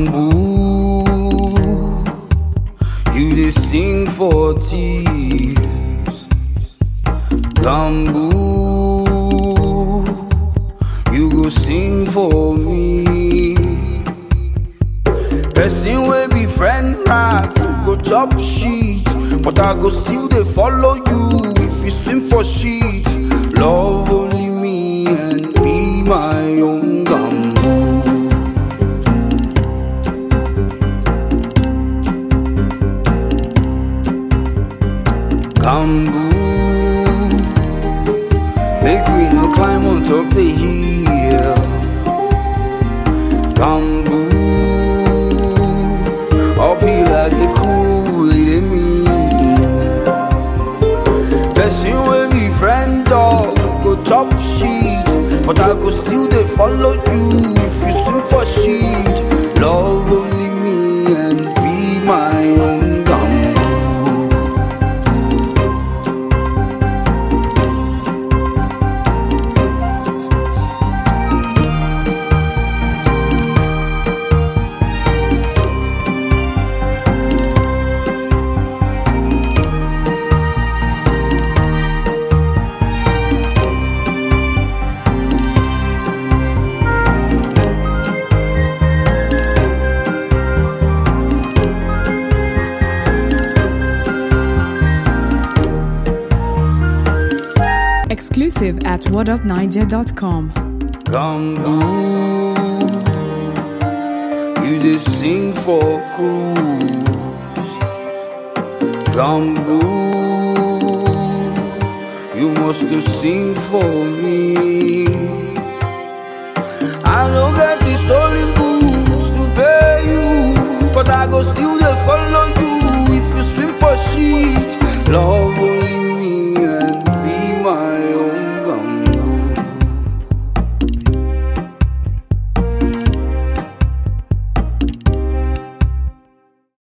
Bamboo, you dey sing for thieves. Bamboo, you go sing for me. Person wey be friend rat go chop shit, but I go still dey follow you if you swim for shit. Love only me and be my own gamboo. Gamboo, make we no climb on top the hill. Gamboo, uphill I dey cool, it dey mean. Person wey be friend dog go chop shit, but I go still dey follow you if you swim for shit. Love only me and be my own gamboo. Exclusive at whatupniger.com. Gamboo, you dey sing for cruise. Gamboo, you must to sing for me. I no get the stolen goods to pay you, but I go still dey follow you if you swim for shit. Love